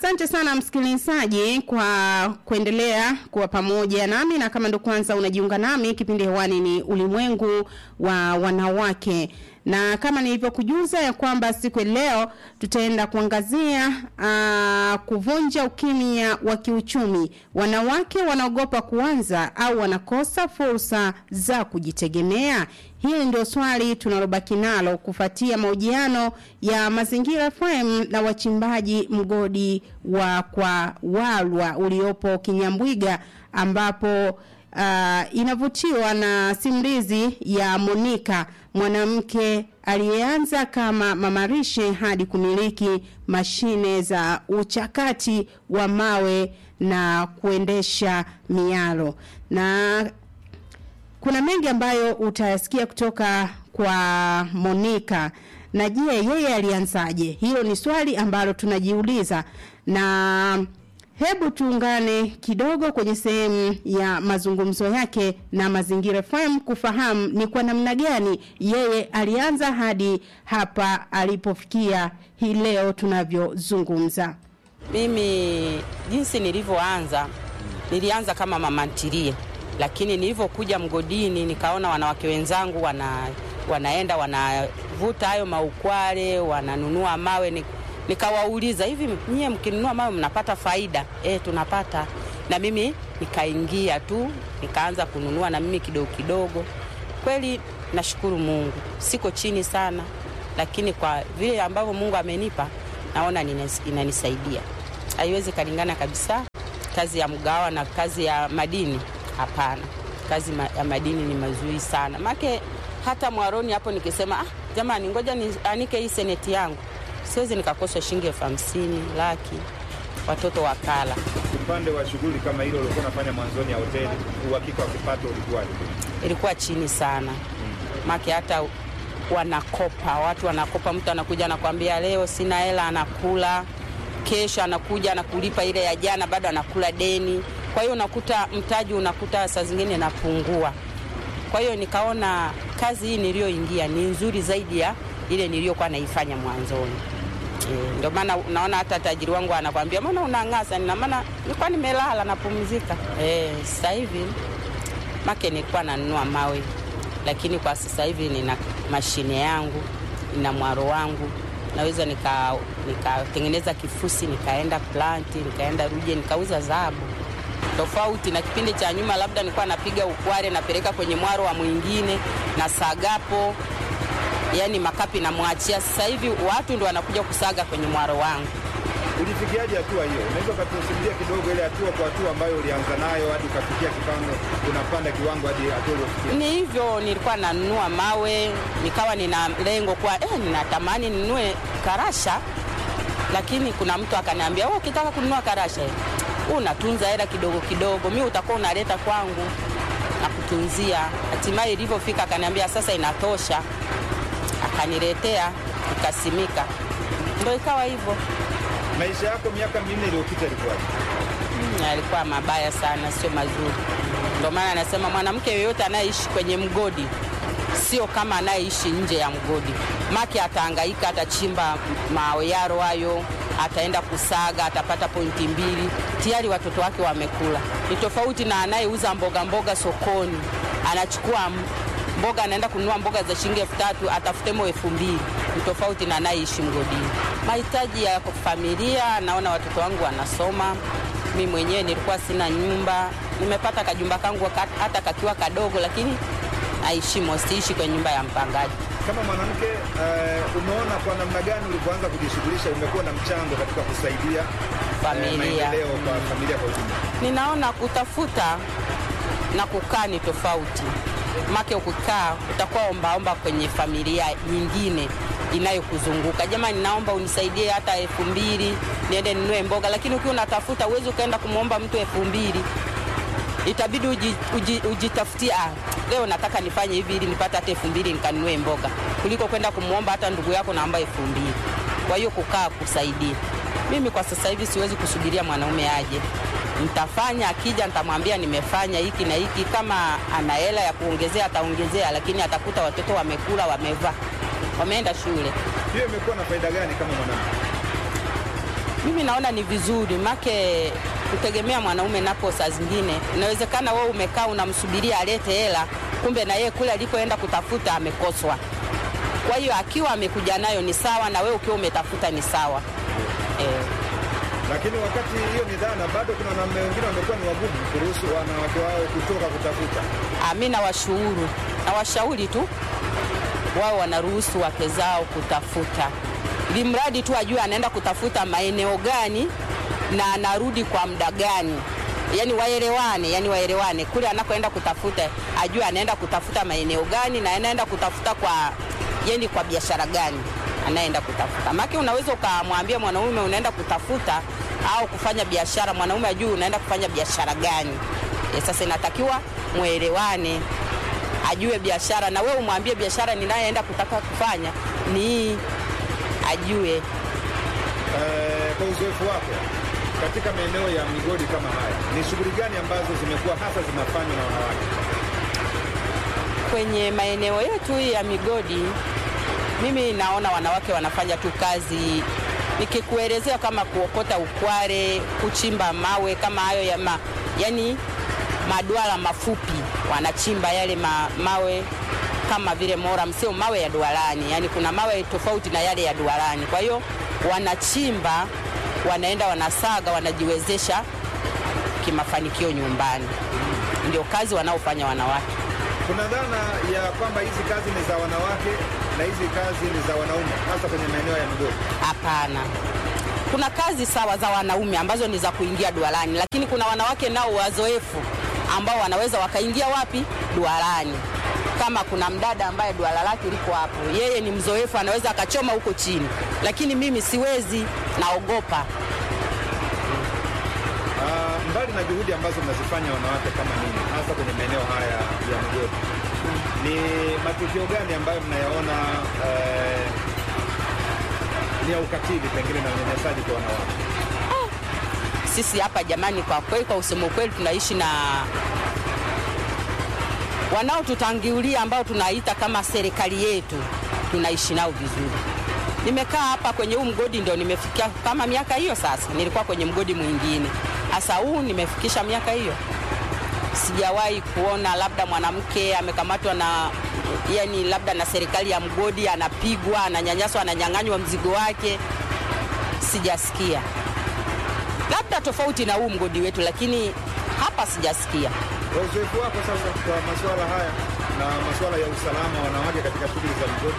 Asante sana msikilizaji kwa kuendelea kuwa pamoja nami, na kama ndo kwanza unajiunga nami, kipindi hewani ni ulimwengu wa wanawake, na kama nilivyokujuza ya kwamba siku ya leo tutaenda kuangazia uh, kuvunja ukimya wa kiuchumi. Wanawake wanaogopa kuanza au wanakosa fursa za kujitegemea? Hili ndio swali tunalobaki nalo kufuatia mahojiano ya Mazingira FM na wachimbaji mgodi wa kwa Walwa uliopo Kinyambwiga ambapo uh, inavutiwa na simulizi ya Monica mwanamke aliyeanza kama mamarishe hadi kumiliki mashine za uchakati wa mawe na kuendesha mialo na kuna mengi ambayo utayasikia kutoka kwa Monica. Na je, yeye alianzaje? Hilo ni swali ambalo tunajiuliza, na hebu tuungane kidogo kwenye sehemu ya mazungumzo yake na Mazingira FM kufahamu ni kwa namna gani yeye alianza hadi hapa alipofikia hii leo tunavyozungumza. Mimi jinsi nilivyoanza, nilianza kama mama ntilie lakini nilivyokuja mgodini nikaona wanawake wenzangu wana, wanaenda wanavuta hayo maukwale wananunua mawe ni, nikawauliza hivi, nyie mkinunua mawe mnapata faida? E, tunapata. Na mimi nikaingia tu nikaanza kununua na mimi kidogo kidogo. Kweli nashukuru Mungu, siko chini sana, lakini kwa vile ambavyo Mungu amenipa naona inanisaidia. Haiwezi kalingana kabisa kazi ya mgawa na kazi ya madini. Hapana, kazi ma, ya madini ni mazuri sana make. Hata mwaroni hapo nikisema ah, jamani, ngoja nianike hii seneti yangu, siwezi nikakosa shilingi elfu hamsini laki, watoto wakala. Upande wa shughuli kama hilo ulikuwa unafanya mwanzoni ya hoteli, uhakika wa kipato ulikuwaje? Ilikuwa chini sana make, hata wanakopa watu, wanakopa. Mtu anakuja anakwambia leo sina hela, anakula kesho, anakuja anakulipa ile ya jana, bado anakula deni kwa hiyo unakuta mtaji unakuta saa zingine napungua. Kwa hiyo nikaona kazi hii niliyoingia ni nzuri zaidi ya ile niliyokuwa naifanya mwanzoni. E, ndio maana unaona hata tajiri wangu anakwambia mbona unang'asa? Nina maana nilikuwa nimelala napumzika. E, sasa hivi make nilikuwa nanunua mawe, lakini kwa sasa hivi nina mashine yangu, nina mwaro wangu naweza nikatengeneza nika kifusi nikaenda planti nikaenda Ruje nikauza dhahabu tofauti na kipindi cha nyuma, labda nilikuwa napiga ukware napeleka kwenye mwaro wa mwingine na sagapo, yani makapi namwachia. Sasa hivi watu ndio wanakuja kusaga kwenye mwaro wangu. Ulifikiaje hatua hiyo? Unaweza ukatusimulia kidogo ile hatua kwa hatua ambayo ulianza nayo hadi ukafikia kipango, unapanda kiwango hadi hatua uliofikia? Ni hivyo, nilikuwa nanunua mawe, nikawa nina lengo kwa eh, ninatamani ninunue karasha, lakini kuna mtu akaniambia, wewe ukitaka kununua karasha unatunza hela kidogo kidogo, mi utakuwa unaleta kwangu na kutunzia. Hatimaye ilivyofika akaniambia sasa inatosha, akaniletea ikasimika, ndo ikawa hivyo. Maisha yako miaka minne iliyopita ilikuwaje? Hmm, yalikuwa mabaya sana, sio mazuri. Ndio maana anasema mwanamke yoyote anayeishi kwenye mgodi sio kama anayeishi nje ya mgodi, make atahangaika, atachimba mawe yaro hayo ataenda kusaga, atapata pointi mbili, tayari watoto wake wamekula. Ni tofauti na anayeuza mboga mboga sokoni, anachukua mboga, anaenda kununua mboga za shilingi elfu tatu atafutemo elfu mbili. Ni tofauti na anayeishi mgodini. Mahitaji ya familia, naona watoto wangu wanasoma. Mi mwenyewe nilikuwa sina nyumba, nimepata kajumba kangu hata kakiwa kadogo, lakini naishimo, siishi kwenye nyumba ya mpangaji. Kama mwanamke uh, umeona kwa namna gani ulipoanza kujishughulisha umekuwa na mchango katika kusaidia familia uh, maendeleo kwa mm. familia kwa ujumla? Ninaona kutafuta na kukaa ni tofauti, make ukikaa utakuwa ombaomba kwenye familia nyingine inayokuzunguka jamani, naomba unisaidie hata elfu mbili niende ninunue mboga, lakini ukiwa unatafuta uwezi ukaenda kumwomba mtu elfu mbili itabidi uji, uji, ujitafutie ah, leo nataka nifanye hivi ili nipate hata elfu mbili nikanunue mboga, kuliko kwenda kumwomba hata ndugu yako naomba elfu mbili. Kwa hiyo kukaa kusaidia. Mimi kwa sasa hivi siwezi kusubiria mwanaume aje, nitafanya. Akija nitamwambia nimefanya hiki na hiki. Kama ana hela ya kuongezea ataongezea, lakini atakuta watoto wamekula, wamevaa, wameenda shule. Hiyo imekuwa na faida gani kama mwanamke? Mimi naona ni vizuri make kutegemea mwanaume napo, saa zingine inawezekana wewe umekaa unamsubiria alete hela, kumbe na yeye kule alikoenda kutafuta amekoswa. Kwa hiyo akiwa amekuja nayo ni sawa, na wewe ukiwa umetafuta ni sawa eh. Lakini wakati hiyo ni dhana, bado kuna wanaume wengine wamekuwa ni wagumu kuruhusu wanawake wao kutoka kutafuta. Mi nawashauri nawashauri tu wao wanaruhusu wake zao kutafuta, ili mradi tu ajue anaenda kutafuta maeneo gani na anarudi kwa muda gani, yani waelewane, yani waelewane kule anakoenda kutafuta, ajue anaenda kutafuta maeneo gani na anaenda kutafuta kwa yani kwa biashara gani anaenda kutafuta. Maana unaweza ukamwambia mwanaume unaenda kutafuta au kufanya biashara, mwanaume ajue unaenda kufanya biashara gani. E, sasa inatakiwa mwelewane, ajue biashara na wewe umwambie biashara ninayeenda kutaka kufanya ni hii, ajue. Eh, kwa uzoefu wako katika maeneo ya migodi kama haya, ni shughuli gani ambazo zimekuwa hasa zinafanywa na wanawake? Kwenye maeneo yetu hii ya migodi, mimi naona wanawake wanafanya tu kazi, nikikuelezea kama kuokota ukware, kuchimba mawe kama hayo ya ma, yani maduara mafupi, wanachimba yale ma, mawe kama vile moram, sio mawe ya duarani, yani kuna mawe tofauti na yale ya duarani. Kwa hiyo wanachimba, wanaenda wanasaga, wanajiwezesha kimafanikio nyumbani. Ndio kazi wanaofanya wanawake. Kuna dhana ya kwamba hizi kazi ni za wanawake na hizi kazi ni za wanaume, hasa kwenye maeneo ya migodi. Hapana, kuna kazi sawa za wanaume ambazo ni za kuingia duarani, lakini kuna wanawake nao wazoefu ambao wanaweza wakaingia wapi? Duarani. Kama kuna mdada ambaye duara lake liko hapo, yeye ni mzoefu, anaweza akachoma huko chini, lakini mimi siwezi, naogopa. Ah, mbali na juhudi ambazo mnazifanya wanawake kama nini, hasa kwenye maeneo haya ya migodi, ni matukio gani ambayo mnayaona eh, ni ya ukatili pengine na unyanyasaji kwa wanawake? Sisi hapa jamani, kwa kweli, kwa usemo kweli, tunaishi na wanaotutangulia ambao tunaita kama serikali yetu, tunaishi nao vizuri. Nimekaa hapa kwenye huu mgodi ndio nimefikia kama miaka hiyo sasa. Nilikuwa kwenye mgodi mwingine, hasa huu nimefikisha miaka hiyo. Sijawahi kuona labda mwanamke amekamatwa na yani, labda na serikali ya mgodi, anapigwa, ananyanyaswa, ananyang'anywa mzigo wake, sijasikia labda tofauti na huu mgodi wetu, lakini hapa sijasikia. Kwa uzoefu wako sasa kwa masuala haya na masuala ya usalama wa wanawake katika shughuli za migodi,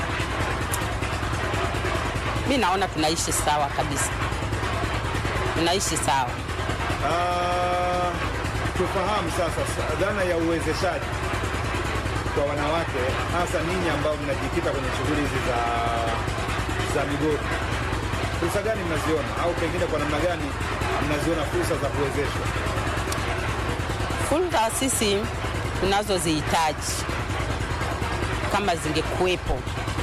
Mi naona tunaishi sawa kabisa, tunaishi sawa. Ah, tufahamu sasa sa- dhana ya uwezeshaji kwa wanawake, hasa ninyi ambao mnajikita kwenye shughuli hizi za, za migodi, fursa gani mnaziona au pengine kwa namna gani mnaziona fursa za kuwezeshwa? Fursa sisi tunazozihitaji kama zingekuwepo,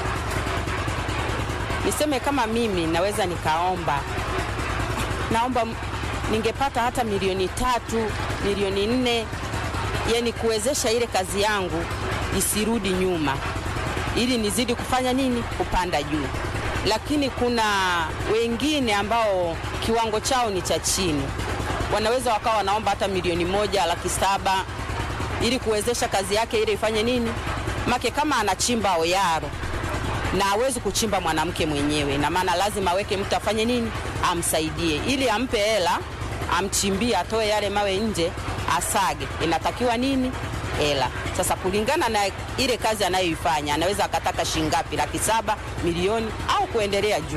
niseme kama mimi naweza nikaomba, naomba m- ningepata hata milioni tatu, milioni nne, yani kuwezesha ile kazi yangu isirudi nyuma, ili nizidi kufanya nini, kupanda juu. Lakini kuna wengine ambao kiwango chao ni cha chini, wanaweza wakawa wanaomba hata milioni moja laki saba ili kuwezesha kazi yake ile ifanye nini, make kama anachimba oyaro na hawezi kuchimba mwanamke mwenyewe, na maana lazima aweke mtu afanye nini, amsaidie, ili ampe hela, amchimbie, atoe yale mawe nje, asage. Inatakiwa nini? Hela. Sasa kulingana na ile kazi anayoifanya, anaweza akataka shingapi, laki saba, milioni au kuendelea juu.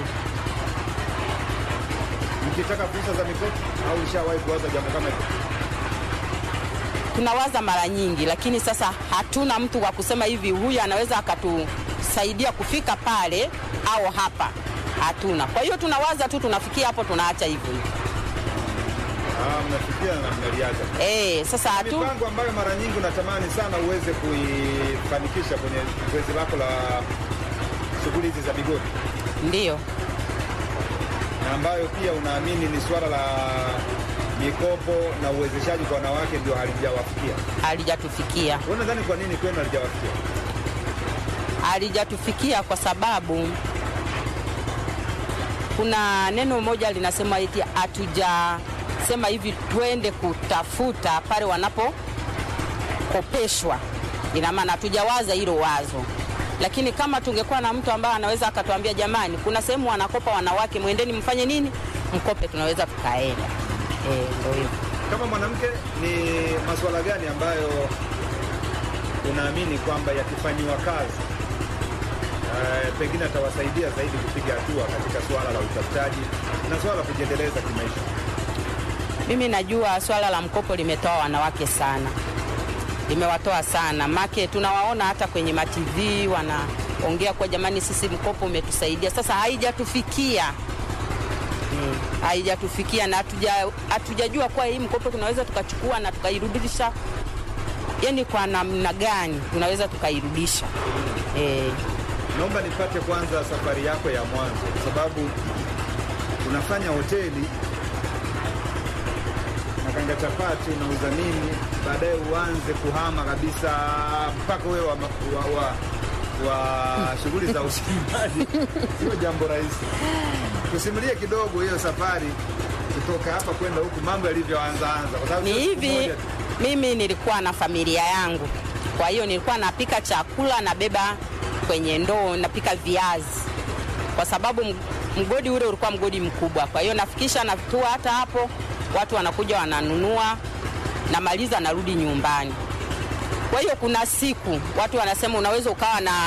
Mkitaka fursa za mikopo au ushawahi kuwaza jambo kama hilo? tunawaza mara nyingi, lakini sasa hatuna mtu wa kusema hivi, huyu anaweza akatusaidia kufika pale au hapa, hatuna. Kwa hiyo tunawaza tu, tunafikia hapo, tunaacha hivyo hivyo. Ah, mnafikia na mnaliacha. Eh, sasa hatu mipango ambayo mara nyingi unatamani sana uweze kuifanikisha kwenye zoezi lako la shughuli hizi za migodi ndio na ambayo pia unaamini ni suala la mikopo na uwezeshaji kwa wanawake ndio halijawafikia. halijatufikia, Wewe nadhani kwa nini kwenu halijawafikia? halijatufikia kwa sababu kuna neno moja linasema eti hatujasema hivi twende kutafuta pale wanapokopeshwa, ina maana hatujawaza hilo wazo, lakini kama tungekuwa na mtu ambaye anaweza akatuambia, jamani, kuna sehemu wanakopa wanawake, mwendeni mfanye nini, mkope, tunaweza tukaenda. Eh, ndio hivyo. Kama mwanamke, ni masuala gani ambayo unaamini kwamba yakifanyiwa kazi eh, pengine atawasaidia zaidi kupiga hatua katika suala la utafutaji na suala la kujiendeleza kimaisha? Mimi najua swala la mkopo limetoa wanawake sana, limewatoa sana make, tunawaona hata kwenye matv wanaongea kwa jamani, sisi mkopo umetusaidia. Sasa haijatufikia Mm, haijatufikia na hatuja- hatujajua kuwa hii mkopo tunaweza tukachukua na tukairudisha, yani kwa namna gani tunaweza tukairudisha eh. Naomba nipate kwanza safari yako ya mwanzo, kwa sababu unafanya hoteli nakanga chapati, unauza nini, baadaye uanze kuhama kabisa mpaka wewe wa, wa, wa, wa shughuli za usimbaji sio jambo rahisi. Tusimulie kidogo hiyo safari kutoka hapa kwenda huku, mambo yalivyoanza anza, kwa sababu Ni sio siku hivi, moja tu. mimi nilikuwa na familia yangu, kwa hiyo nilikuwa napika chakula, nabeba kwenye ndoo, napika viazi, kwa sababu m- mgodi ule ulikuwa mgodi mkubwa. Kwa hiyo nafikisha natua hata hapo, watu wanakuja wananunua, namaliza, narudi nyumbani. Kwa hiyo kuna siku watu wanasema unaweza ukawa na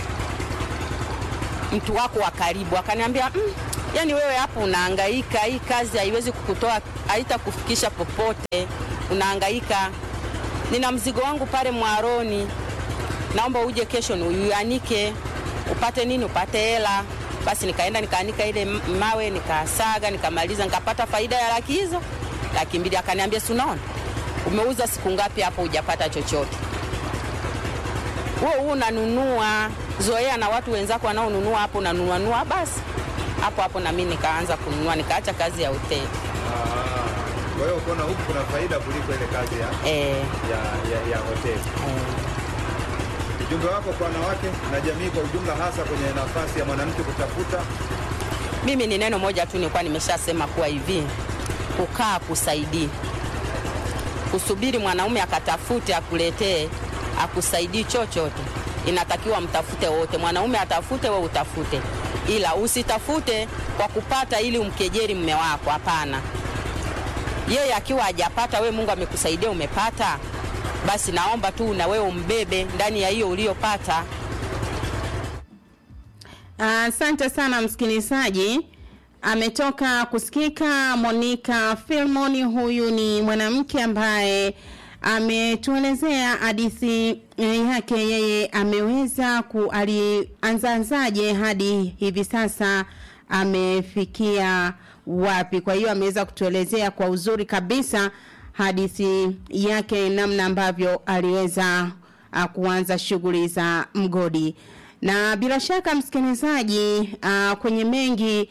mtu wako wa karibu akaniambia mm, yani wewe hapo unahangaika, hii kazi haiwezi kukutoa, haitakufikisha popote, unahangaika. Nina mzigo wangu pale Mwaroni, naomba uje kesho niuanike, upate nini, upate hela. Basi nikaenda nikaanika ile m- mawe, nikasaga, nikamaliza, nikapata faida ya laki hizo, laki mbili. Akaniambia, si unaona umeuza siku ngapi hapo hujapata chochote wewe huu unanunua zoea na watu wenzako wanaonunua hapo unanunua nunua, basi hapo hapo na mimi nikaanza kununua, nikaacha kazi ya hoteli Ah, Kwa hiyo ukaona huku kuna faida kuliko ile kazi ya, eh, ya, ya, ya hoteli. eh. Ujumbe wako kwa wanawake na jamii kwa ujumla, hasa kwenye nafasi ya mwanamke kutafuta Mimi ni neno moja tu nilikuwa nimeshasema kuwa hivi, kukaa kusaidii, kusubiri mwanaume akatafute akuletee akusaidii chochote, inatakiwa mtafute wote, mwanaume atafute, we utafute, ila usitafute kwa kupata ili umkejeri mme wako. Hapana, yeye akiwa hajapata, we Mungu amekusaidia umepata, basi naomba tu na wewe umbebe ndani ya hiyo uliyopata. Asante sana msikilizaji. Ametoka kusikika Monica Filmon. Huyu ni mwanamke ambaye ametuelezea hadithi eh, yake. Yeye ameweza ku alianzaanzaje hadi hivi sasa amefikia wapi. Kwa hiyo ameweza kutuelezea kwa uzuri kabisa hadithi yake, namna ambavyo aliweza uh, kuanza shughuli za mgodi na bila shaka msikilizaji, uh, kwenye mengi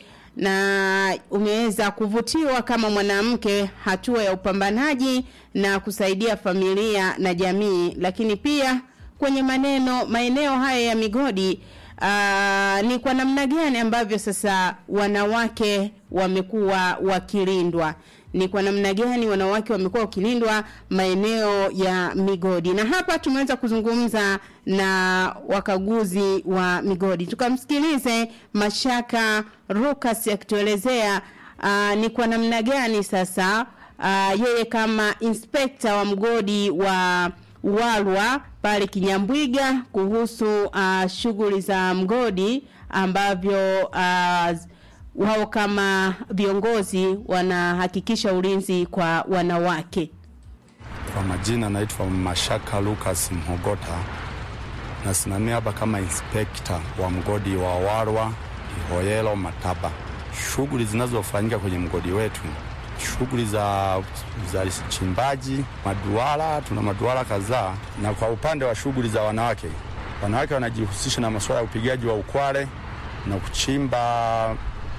na umeweza kuvutiwa kama mwanamke hatua ya upambanaji na kusaidia familia na jamii, lakini pia kwenye maneno maeneo haya ya migodi uh, ni kwa namna gani ambavyo sasa wanawake wamekuwa wakilindwa ni kwa namna gani wanawake wamekuwa wakilindwa maeneo ya migodi na hapa tumeweza kuzungumza na wakaguzi wa migodi tukamsikilize mashaka rukas akituelezea uh, ni kwa namna gani sasa uh, yeye kama inspekta wa mgodi wa walwa pale kinyambwiga kuhusu uh, shughuli za mgodi ambavyo uh, wao kama viongozi wanahakikisha ulinzi kwa wanawake. Kwa majina naitwa Mashaka Lucas Mhogota, nasimamia hapa kama inspekta wa mgodi wa Warwa Ihoyelo Mataba. Shughuli zinazofanyika kwenye mgodi wetu, shughuli za za chimbaji maduara, tuna maduara kadhaa, na kwa upande wa shughuli za wanawake, wanawake wanajihusisha na masuala ya upigaji wa ukware na kuchimba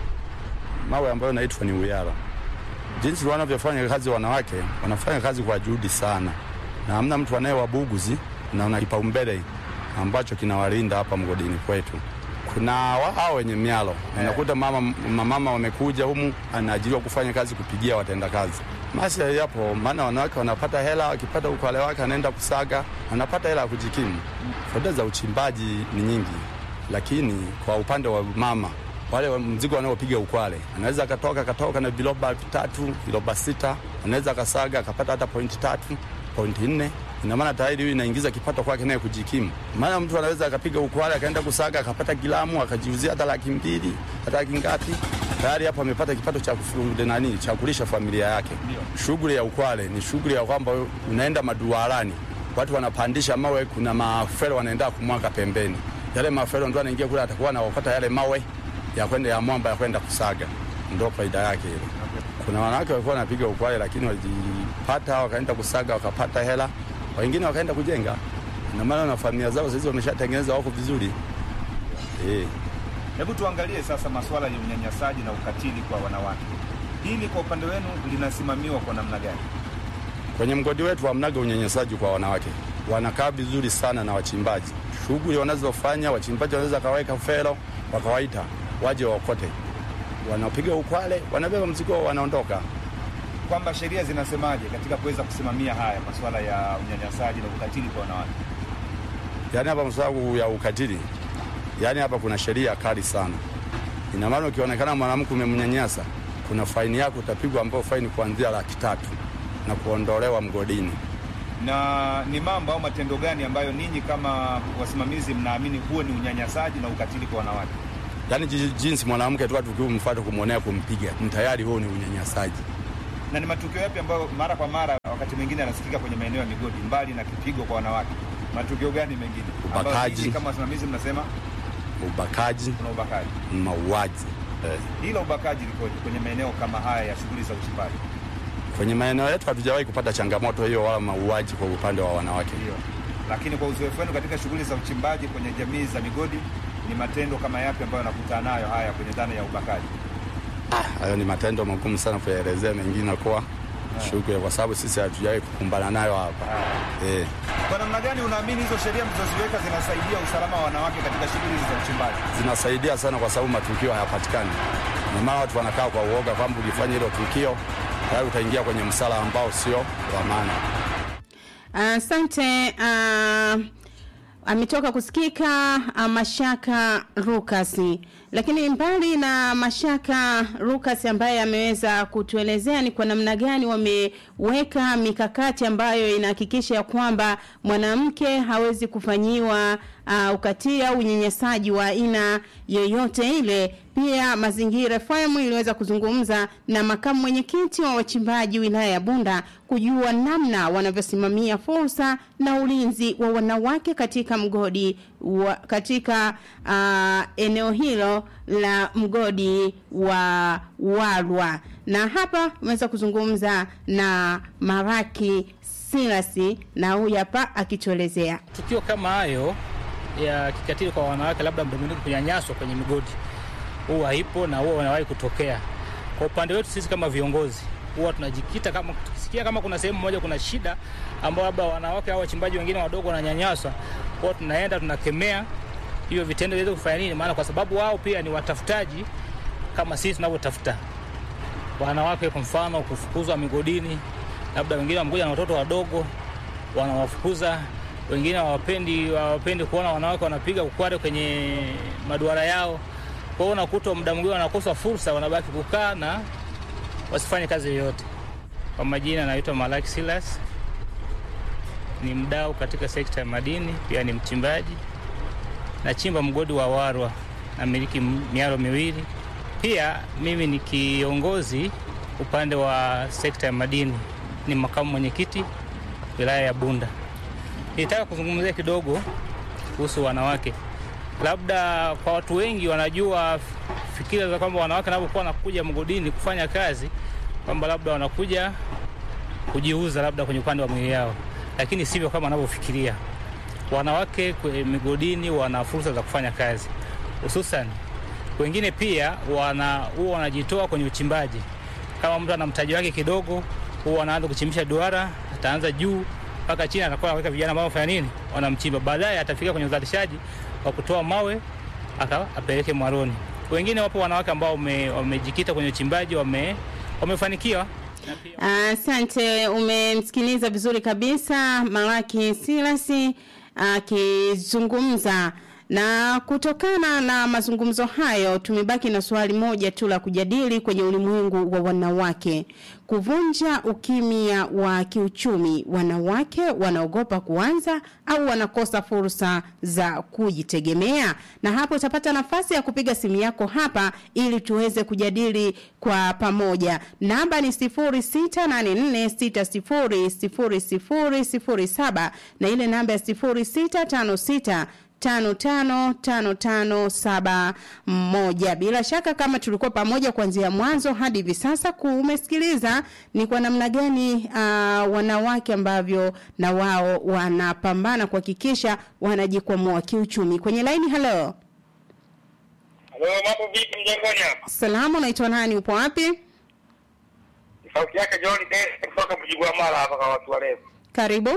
mawe ambayo naitwa ni uyara. Jinsi wanavyofanya kazi wanawake, wanafanya kazi kwa juhudi sana, na hamna mtu anayewabuguzi na una kipaumbele ambacho kinawalinda hapa mgodini kwetu. kuna wa- hao wenye mialo unakuta mama mamama wamekuja humu anaajiriwa kufanya kazi kupigia watenda kazi masi yapo maana wanawake wanapata hela wakipata ukwale wake anaenda kusaga anapata hela ya kujikimu faida za uchimbaji ni nyingi lakini kwa upande wa mama wale wa- mzigo wanaopiga ukwale anaweza akatoka akatoka na viloba vitatu viloba sita anaweza akasaga akapata hata pointi tatu pointi nne ina maana tayari hiyo inaingiza kipato kwake naye kujikimu. Maana mtu anaweza akapiga ukwale akaenda kusaga akapata kilamu akajiuzia hata laki mbili hata laki ngapi, tayari hapo amepata kipato cha kufu- nani cha kulisha familia yake. Shughuli ya ukwale ni shughuli ya kwamba unaenda maduarani, watu wanapandisha mawe, kuna mafero wanaenda kumwaga pembeni, yale mafero ndio anaingia kule, atakuwa anaokota yale mawe ya kwenda ya mwamba ya kwenda kusaga, ndio faida yake ile. Kuna wanawake walikuwa wanapiga ukwale, lakini walijipata wakaenda kusaga wakapata hela, wengine wakaenda kujenga, na maana na familia zao sasa wameshatengeneza wako vizuri eh. Hebu tuangalie sasa masuala ya unyanyasaji na ukatili kwa wanawake. Hili kwa upande wenu linasimamiwa kwa namna gani? Kwenye mgodi wetu hamnaga unyanyasaji kwa wanawake, wanakaa vizuri sana na wachimbaji. Shughuli wanazofanya wachimbaji wanaweza kaweka fero wakawaita waje waokote, wanapiga ukwale, wanabeba mzigo wao, wanaondoka. Kwamba sheria zinasemaje katika kuweza kusimamia haya masuala ya unyanyasaji na ukatili kwa wanawake? Yaani hapa msagu ya ukatili, yaani hapa kuna sheria kali sana. Ina maana ukionekana mwanamke umemnyanyasa, kuna faini yako utapigwa, ambayo faini kuanzia laki tatu na kuondolewa mgodini. Na ni mambo au matendo gani ambayo ninyi kama wasimamizi mnaamini huo ni unyanyasaji na ukatili kwa wanawake? Yaani ji- jinsi mwanamke tu tukimfuata kumwonea kumpiga, ni tayari huo ni unyanyasaji. Na ni matukio yapi ambayo mara kwa mara wakati mwingine yanasikika kwenye maeneo ya migodi, mbali na kipigo kwa wanawake? Matukio gani mengine ambayo Ubakaji. ninyi kama wasimamizi mnasema Ubakaji, kuna ubakaji? mauaji eh. Hilo ubakaji likoje kwenye maeneo kama haya ya shughuli za uchimbaji? Kwenye maeneo yetu hatujawahi kupata changamoto hiyo wala mauaji kwa upande wa wanawake. Ndio. Lakini kwa uzoefu wenu katika shughuli za uchimbaji kwenye jamii za migodi, ni matendo kama yapi ambayo yanakutana nayo haya kwenye dhana ya ubakaji? Hayo ni matendo magumu sana kuyaelezea, mengine kuwa shughuli, kwa sababu sisi hatujawahi kukumbana nayo hapa eh. Kwa namna gani unaamini hizo sheria mlizoziweka zinasaidia usalama wa wanawake katika shughuli hizi za uchimbaji? Zinasaidia sana kwa sababu matukio hayapatikani, na maana watu wanakaa kwa uoga kwamba ukifanya hilo tukio tayari utaingia kwenye msala ambao sio wa maana. Asante. Uh, ametoka kusikika uh, Mashaka Rukasi, lakini mbali na Mashaka Rukasi ambaye ameweza kutuelezea ni kwa namna gani wameweka mikakati ambayo inahakikisha ya kwamba mwanamke hawezi kufanyiwa uh, ukatili au unyanyasaji wa aina yoyote ile. Pia Mazingira FM iliweza kuzungumza na makamu mwenyekiti wa wachimbaji wilaya ya Bunda kujua namna wanavyosimamia fursa na ulinzi wa wanawake katika mgodi wa, katika uh, eneo hilo la mgodi wa Walwa, na hapa umeweza kuzungumza na Maraki Silasi na huyu hapa akituelezea. Tukio kama hayo ya kikatili kwa wanawake, labda muda mwingine kunyanyaswa kwenye migodi, huwa haipo na huwa wanawahi kutokea. Kwa upande wetu sisi kama viongozi, huwa tunajikita kama tukisikia kama kuna sehemu moja kuna shida ambao labda wanawake au wachimbaji wengine wadogo wananyanyaswa, huwa tunaenda tunakemea hivyo vitendo viweze kufanya nini, maana kwa sababu wao pia ni watafutaji kama sisi tunavyotafuta wanawake. Kwa mfano kufukuzwa migodini, labda wengine wamekuja na watoto wadogo wanawafukuza wengine hawapendi hawapendi kuona wanawake wanapiga ukware kwenye maduara yao. Kwa hiyo unakuta muda mwingine wanakosa fursa, wanabaki kukaa na wasifanye kazi yoyote. Kwa majina naitwa Malaki Silas, ni mdau katika sekta ya madini, pia ni mchimbaji. Nachimba mgodi wa Warwa, namiliki miaro miwili. Pia mimi ni kiongozi upande wa sekta ya madini, ni makamu mwenyekiti wilaya ya Bunda. Nitaka kuzungumzia kidogo kuhusu wanawake. Labda kwa watu wengi wanajua fikira za kwamba wanawake wanapokuwa wanakuja mgodini kufanya kazi kwamba labda wanakuja kujiuza labda kwenye upande wa mwili yao, lakini sivyo kama wanavyofikiria. Wanawake kwenye migodini wana fursa za kufanya kazi, hususan wengine pia wana huwa wanajitoa kwenye uchimbaji. Kama mtu ana mtaji wake kidogo, huwa anaanza kuchimbisha duara, ataanza juu mpaka chini, atakuwa anaweka vijana ambao wanafanya nini, wanamchimba. Baadaye atafika kwenye uzalishaji wa kutoa mawe aka apeleke mwaroni. Wengine wapo wanawake ambao wame- wamejikita kwenye uchimbaji wame, wamefanikiwa na pia Asante, umemsikiliza vizuri kabisa Malaki Silasi akizungumza na kutokana na mazungumzo hayo tumebaki na swali moja tu la kujadili kwenye ulimwengu wa wanawake. Kuvunja ukimya wa kiuchumi, wanawake wanaogopa kuanza au wanakosa fursa za kujitegemea? Na hapo utapata nafasi ya kupiga simu yako hapa ili tuweze kujadili kwa pamoja. Namba ni 0684600007 na ile namba ya 0656 tano tano tano tano saba moja. Bila shaka kama tulikuwa pamoja kuanzia mwanzo hadi hivi sasa, kumesikiliza ni kwa namna gani uh, wanawake ambavyo na wao wanapambana kuhakikisha wanajikwamua kiuchumi. Kwenye laini, halo, Halo, mambo vipi mjengoni hapa? salamu, unaitwa nani? Upo wapi? Sauti yake John Dennis kutoka Mjigwa Mara hapa kwa watu warefu. Karibu.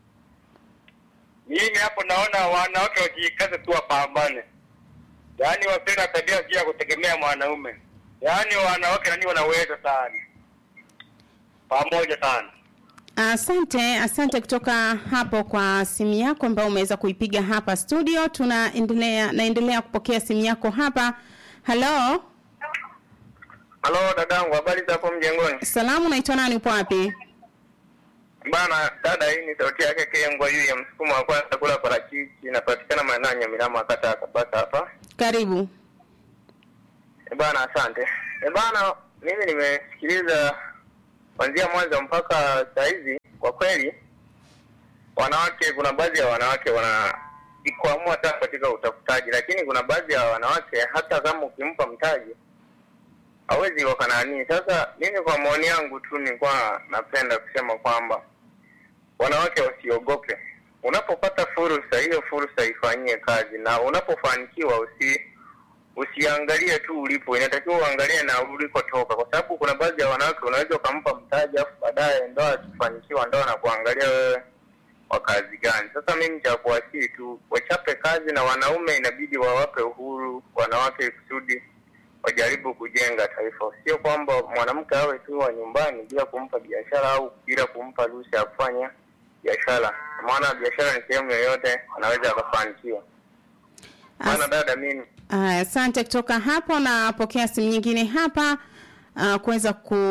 Mimi hapo naona wanawake wajikaze tu wapambane, yaani wasiwe na tabia pia ya kutegemea mwanaume, yaani wanawake nani wanaweza sana, pamoja sana. Asante, asante kutoka hapo kwa simu yako ambayo umeweza kuipiga hapa studio. Tunaendelea naendelea kupokea simu yako hapa. Halo, Halo dadangu, habari za hapo mjengoni? salamu, unaitwa nani? Upo wapi? Bana dada, hii ni sauti yake Kengwa yu ya msukumo wa kwanza kula parachichi, inapatikana maeneo ya Nyamilama kata ya Kabasa hapa. Karibu. E bana, asante. E bana, mimi nimesikiliza kuanzia mwanzo mpaka saa hizi. Kwa kweli, wanawake, kuna baadhi ya wanawake wanajikwamua hata katika utafutaji, lakini kuna baadhi ya wanawake hata kama ukimpa mtaji hawezi wakananii. Sasa mimi kwa maoni yangu tu nilikuwa napenda kusema kwamba wanawake wasiogope. Unapopata fursa, hiyo fursa ifanyie kazi, na unapofanikiwa usi usiangalie tu ulipo, inatakiwa uangalie na ulikotoka, kwa sababu kuna baadhi ya wanawake unaweza ukampa mtaji afu baadaye ndoa akifanikiwa ndoa na kuangalia wewe wa kazi gani. Sasa mimi cha kuwasihi tu wachape kazi, na wanaume inabidi wawape uhuru wanawake kusudi wajaribu kujenga taifa, sio kwamba mwanamke awe tu wa nyumbani bila kumpa biashara au bila kumpa ruhusa ya kufanya biashara, maana biashara ni sehemu yoyote anaweza akafanikiwa. Maana dada, mimi Aya, Asante kutoka hapo. Napokea simu nyingine hapa uh, kuweza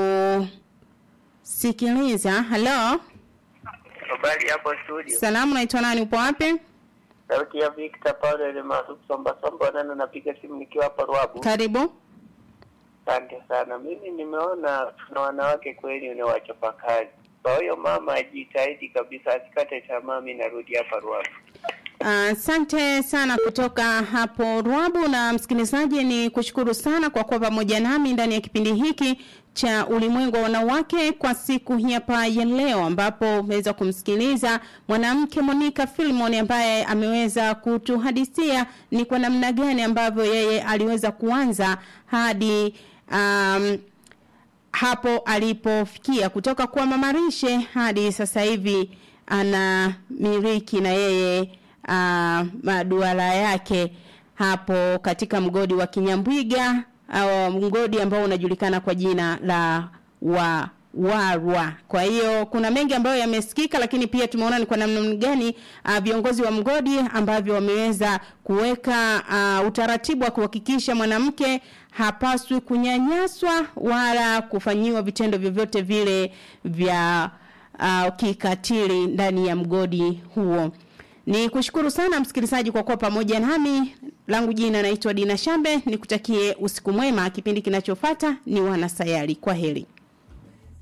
kusikiliza. Halo, habari hapo studio, salamu, unaitwa nani? Upo wapi? sauti ya Victor Paulo ile maarufu Somba Somba, nani napiga simu nikiwa hapa Ruabu. Karibu. Asante sana. Mimi nimeona tuna wanawake kweli ni wachapa kazi, kwa hiyo mama ajitahidi kabisa, asikate tamaa. Mimi narudi hapa Ruabu. Asante sana kutoka hapo Rwabu. Na msikilizaji, ni kushukuru sana kwa kuwa pamoja nami ndani ya kipindi hiki cha ulimwengu wa wanawake kwa siku hii hapa ya leo, ambapo umeweza kumsikiliza mwanamke Monica Filmon ambaye ameweza kutuhadisia ni kwa namna gani ambavyo yeye aliweza kuanza hadi um, hapo alipofikia kutoka kuwa mamarishe hadi sasa hivi ana miliki na yeye uh, maduara yake hapo katika mgodi wa Kinyambwiga au mgodi ambao unajulikana kwa jina la wa warwa. Kwa hiyo kuna mengi ambayo yamesikika, lakini pia tumeona ni kwa namna gani uh, viongozi wa mgodi ambavyo wameweza kuweka uh, utaratibu wa kuhakikisha mwanamke hapaswi kunyanyaswa wala kufanyiwa vitendo vyovyote vile vya uh, kikatili ndani ya mgodi huo. Ni kushukuru sana msikilizaji kwa kuwa pamoja nami. Langu jina naitwa Dina Shambe, nikutakie usiku mwema. Kipindi kinachofuata ni Wanasayari. Kwa heri.